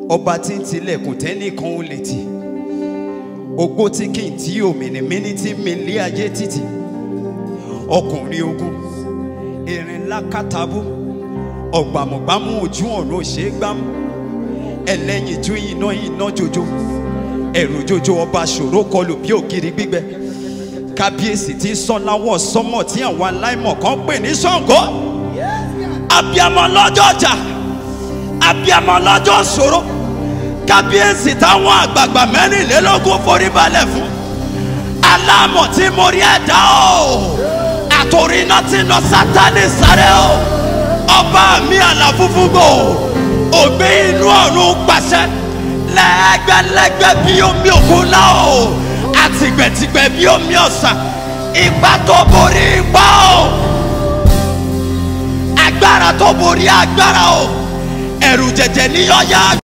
ọba tí ń tilẹ̀kùn tẹ́nìkan ò lè tì ogbó tí kì í tí òmìnirmíní tí mi lé ayé títì ọkùnrin ogun erin lákàtàbú ọ̀gbàmùgbàmù ojú ọ̀run òṣè gbámú ẹlẹ́yinjú iná iná jojo ẹ̀rù jojo ọba ṣòro kọlù bí ògiri gbígbẹ kábíyèsí tí sọ́láwọ̀ sọ́mọ̀ tí àwọn aláìmọ̀ kan pè ní Ṣàngó abiyamọ lọ́jọ́ ọjà abiyamọ lọ́jọ́ ṣòro kábíyèsí táwọn àgbààgbà mẹ́rìnlélógún forí balẹ̀ fún alámọ̀ tí mo rí ẹ̀dá o àtòrí iná tí lọ sátani sáré o ọba mi àlàfúnfúngbò ògbé inú ọ̀run pàṣẹ lẹ́gbẹ̀lẹ́gbẹ̀ bí omi òkun náà o àtìgbẹ̀tìgbẹ̀ bí omi ọ̀sà ipa tó borí ipa o agbára tó borí agbára o ẹ̀rù jẹ̀jẹ̀ níyọ̀ ya.